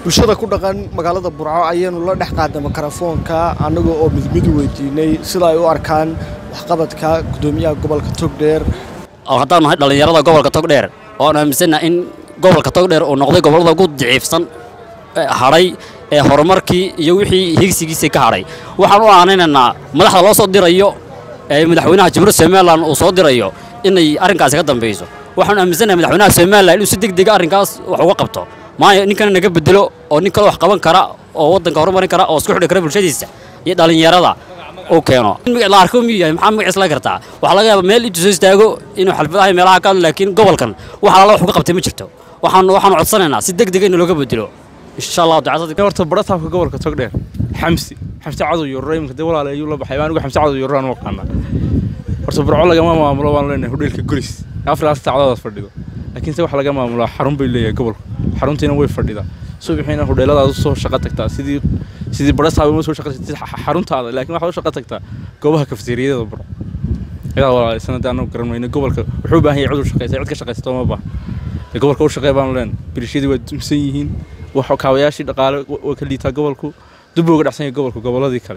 bulshada ku dhaqan magaalada burco ayaanu la dhex qaadnay mikrofoonka annaga oo midmid weydiinay sida ay u arkaan waxqabadka gudoomiyaha gobolka togdheer haddaan nahay dhallinyarada gobolka togdheer oan aaminsannaha in gobolka togdheer uu noqday gobollada ugu daciifsan hadhay ee horumarkii iyo wixii higsigiisii ka hadhay waxaan u aanaynaynaa madaxda loo soo dirayo ee madaxweynaha jamhuuriyadda somalilan uu soo dirayo inay arrinkaasi ka dambayso waxaan aaminsannahay madaxweynaha somalilan inuu si deg dega arrinkaas wax uga qabto maayo ninkana naga bedelo oo nin kale wax qaban kara oo waddanka horumarin kara oo isku xidhi kara bulshadiisa iyo dhallinyarada uu keeno la arko miyuu yahay maxaa magaciis la kartaa waxaa laga yaabaa meel intuu soo istaago inuu xalfadaha meelaha ka hadlo laakiin gobolkan wax alaala wax uga qabtay ma jirto waxaan waxaanu codsanaynaa si deg dega in looga bedelo insha allah ducada horta barataabka gobolka togdheer xamsi xamsi cadow yorro iminka dee walaale ayuu la baxay anigu xamsi cadow yorro aan u aqaanaa horta burco lagama maamulo waan leenahay hodheelka golis afrikaas saacadoodaas fadhido laakiin se waxa laga maamulaa xarun bay leeyahay gobolku xaruntiina way fadhidaa subaxiina hodheeladaad u soo shaqo tagtaa sidii sidii barasaaba uma soo shaqaysatid xaruntaada laakiin waxaad u shaqo tagtaa goobaha kafeteriyada burco cidaa walaale sanadii anagu garan mayno gobolka wuxuu u baahan yahay cid u shaqaysa cid ka shaqaysato ma baaha gobolka u shaqeey baanu leenahay birishadii waa dumsan yihiin wax kaabayaashii dhaqaale waa ka liitaa gobolku dub uga dhacsan yahay gobolku gobolladii kale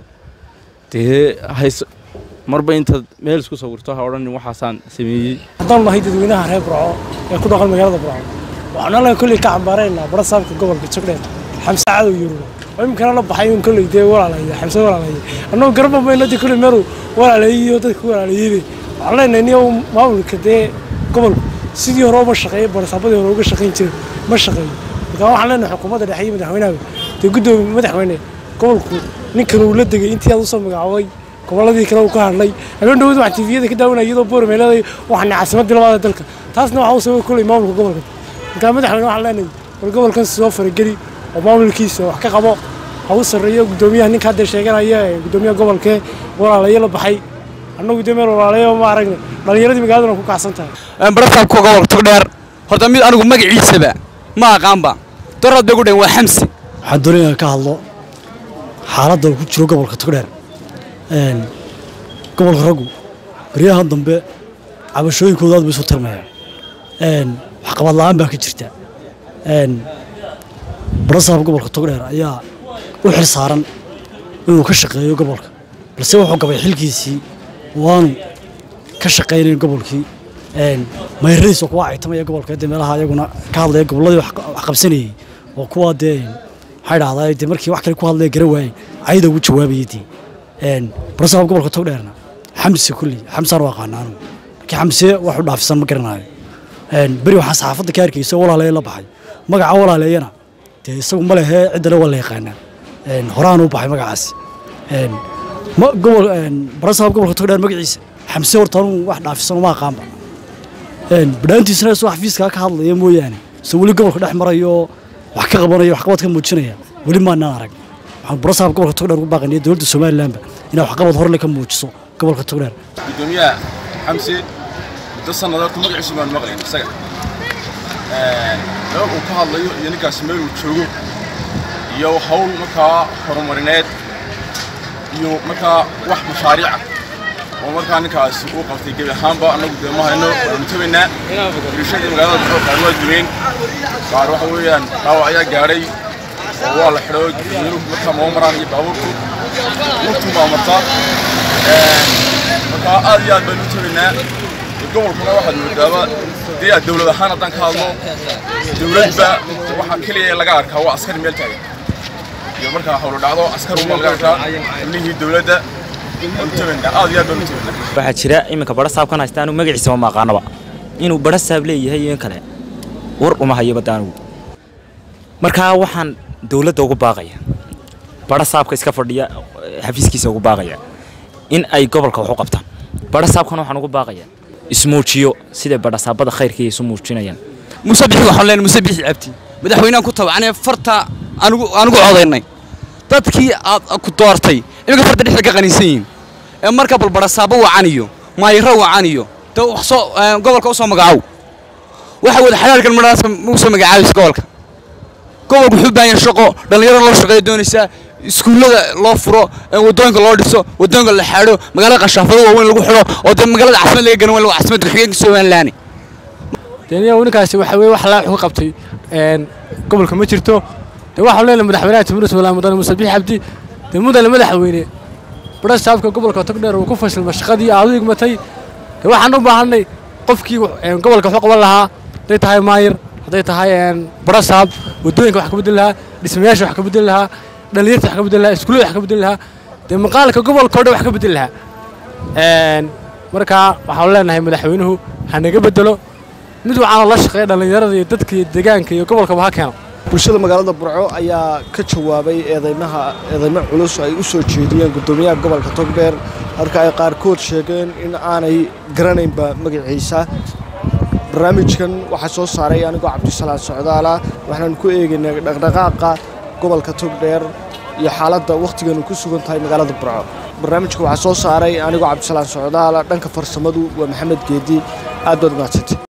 dee hays marba intaad meel isku sawirto ha odhanin waxaasaan sameeyey haddaan nahay dadweynaha reer burco ee ku dhaqan magaalada burco waxaan alla kolley ka cambaaraynaa barasaabka gobolka jogdheer xamse cadow yurub oo iminkana la baxay un kolley dee walaalaya xamse walaalaya annagoo garba mayno dee kolley meeluu walaaleeyey iyo dadka walaaleeyey waxaan leenahay niyo maamulka dee gobolku sidii hore uma shaqeeyay barasaabadii hore uga shaqayn jiray ma shaqeeyo markaa waxaan leenahay xukuumadda dhexe iyo madaxweynaha dee guddoomiye madaxweyne gobolku ninkan uu la degay intii aad usoo magacaabay gobolladii kale uu ka hadlay habeen dhawad waxaan tifiyada ka daawanaya iyadoo boorame leedahay waxaan caasimadii labaada dalka taasna waxa uu sababay kolley maamulka gobolka markaa madaxweyne waxaan leenahay war gobolkan soo farageli oo maamulkiisa wax ka qabo ha u sarreeyo guddoomiyaha ninka hadda sheeganaya ee guddoomiyaha gobolkee walaalayo la baxay annagu dee meel walaalayo ma aragna dhallinyaradii magaaladuna ku kacsan tahay barasaabka gobolka togdheer horta mid anigu magaciisaba ma aqaanba darad bay gu dhaheen waa xamsi waxaan doonaya ka hadlo xaaladda uu ku jiro gobolka togdheer gobolka raggu baryahan dambe cabashooyinkooda aad bay isu tirmayaan waxqabad la'aan baa ka jirta barasaab gobolka togdheer ayaa u xil saaran inuu ka shaqeeyo gobolka balse wuxuu gabay xilkiisii waanu ka shaqaynayn gobolkii mayradiis oo kuwa caytamaya gobolka dee meelaha ayaguna ka hadlaya gobolladii wax qabsanayey oo kuwa dee maxay dhahdaa dee markii wax kale ku hadlaya gara waayey cayda ugu jawaabayay dee barasaab gobolka togdheerna xamse kulli xamsaan u aqaana anigu laakiin xamse wax u dhaafisan ma garanayo beri waxaan saxaafadda ka arkaysa walaaleeye la baxay magaca walaaleeyana dee isagu ma lehe ciddale waa la yaqaanaa horaan u baxay magacaasi barasaab gobolka togdheer magaciisa xamse horta anuu wax dhaafisan uma aqaanba badhaantiisana isoo xafiiskaa ka hadlaya mooyaane se weli gobolka dhex marayo wax ka qabanayo waxqabad ka muujinaya weli maanaan arag waxaan barasaab gobolka togdheer ugu baaqanaya dowladda somalilanba inay waxqabad horle ka muujiso gobolka togdheer gudoomiyaha xamse muddo sannadood horta magaciisu baan maqlayn isaga meel uu ka hadlayo iyo ninkaasi meel uu joogo iyo hawl markaa horumarineed iyo markaa wax mashaariica oo markaa ninkaasi uu qabtay gebi ahaanba annagu dee ma hayno waanu tabaynaa birishadii magaalada baxoo qaar waa dumeen qaar waxa weeyaan dhaawac ayaa gaadhay oo waa la xidho dadweynuhu markaa moo maraan iyo baabuurku lugtu baa martaa markaa aad iyo aad baynu u tabaynaa gobolkuna waxaad moodaaba dee aad dowlad ahaan haddaan ka hadlo dowladba waxaa keliya laga arkaa waa askari meel taagan iyo markaa hawlo dhacdo askar unbaa laga arkaa xubnihii dowladda waxaa jira iminka barasaabkan haysta anu magaciisa ma aqaanaba inuu barasaab leeyahay iyo in kale war uma hayo badda anigu markaa waxaan dowladda ugu baaqaya barasaabka iska fadhiya xafiiskiisa ugu baaqaya in ay gobolka wax u qabtaan barasaabkan waxaan ugu baaqaya ismuujiyo siday barasaabada khayrkaiyo isu muujinayaan musabixi waxaan leenahay musabixi cabdi madaxweynahan ku tabacnee farta anigu anigu codaynay dadkii aad ku doortay iminka farta dhexda ka qaniinsan yihiin ee marka balbarasaabo wacaniyo maayiro wacaniyo dee wax soo gobolka u soo magacaaw waxa wada xalaalkan madhaas ugu soo magacaabaysa gobolka gobolku wuxuu u baahan yahay shaqo dhallinyaro loo shaqeeya doonaysaa iskuullada loo furo wadooyinka loo dhiso wadooyinka la xaadho magaalada qashaafado waaweyn lagu xidho oo dee magaalada caasimad laga garan waa caasimadda ku-xigeenka somalilaani deniya ninkaasi waxa weye wax laa wuxuu qabtay gobolka ma jirto dee waxaan leenahay madaxweynaha jamhuuriyadda somaliland mudane muuse biixi cabdi dee mudane madaxweyne badha saabka gobolka togdheer uu ku fashilma shaqadii aad u igmatay dee waxaan u baahanay qofkii een, gobolka wax u qaban lahaa hadday tahay maayir hadday tahay een, badha saab waddooyinka wax ka bedeli lahaa dhismayaasha wax ka bedeli lahaa dhalinyarta wax ka bedeli lahaa iskuullada wax ka bedeli lahaa dee maqaalka gobolka oo dhan wax ka bedeli lahaa Een, markaa waxaan leenahay madaxweynuhu ha naga bedelo mid waxaana la shaqeeya dhallinyarada iyo dadka iyo deegaanka iyo gobolkaba ha keeno bulshada magaalada burco ayaa ka jawaabay eedeymaha eedeymo culus ay u soo jeediyeen guddoomiyaha gobolka togdheer halka ay qaarkood sheegeen in aanay garanaynba magaciisa barnaamijkan waxaa soo saaray anigoo cabdisalaan socdaala waxaan ku eegaynay dhaqdhaqaaqa gobolka togdheer iyo xaaladda wakhtigan ku sugan tahay magaalada burco barnaamijka waxaa soo saaray anigoo cabdisalaan socdaala dhanka farsamadu waa maxamed geedi aad baad umahadsantay